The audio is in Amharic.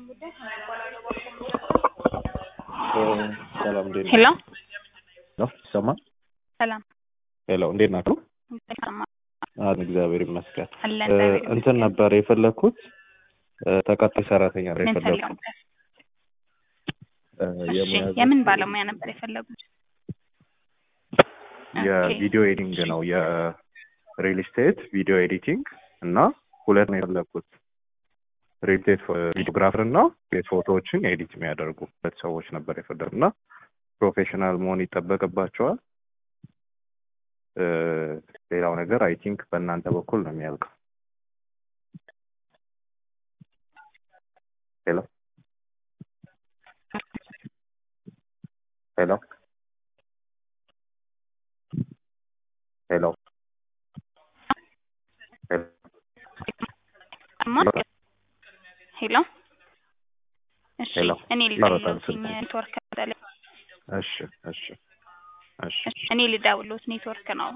ሰላም እንዴት ሄሎ ነው? ይሰማል? ሰላም ሄሎ እንዴት ናችሁ? ይሰማል? አን እግዚአብሔር ይመስገን። አለን እ፣ እግዚአብሔር እንትን ነበር የፈለግኩት እ፣ ተቀጣይ ሰራተኛ ነበር ምን የፈለግኩት ፈልገው? እ፣ እሺ የሙያ የምን ዘርፍ ባለሙያ ነበር የፈለጉት? የቪዲዮ ኤዲቲንግ ነው። የሪል ስቴት ቪዲዮ ኤዲቲንግ እና ሁለት ነው የፈለግኩት ሪል ስቴት ቪዲዮግራፈር እና ቤት ፎቶዎችን ኤዲት የሚያደርጉ ሁለት ሰዎች ነበር የፈለግኩት እና ፕሮፌሽናል መሆን ይጠበቅባቸዋል። እ፣ ሌላው ነገር አይ ቲንክ በእናንተ በኩል ነው የሚያልቀው። ሄሎ ሄሎ ሄሎ ሄሎ አማ ሄሎ እሺ ሄሎ። እኔ ይመረጣል ልደውልዎት ስልኩ። ኔትወርክ በተለይ እሺ እሺ እሺ እኔ ልደውልዎት ኔትወርክ ነው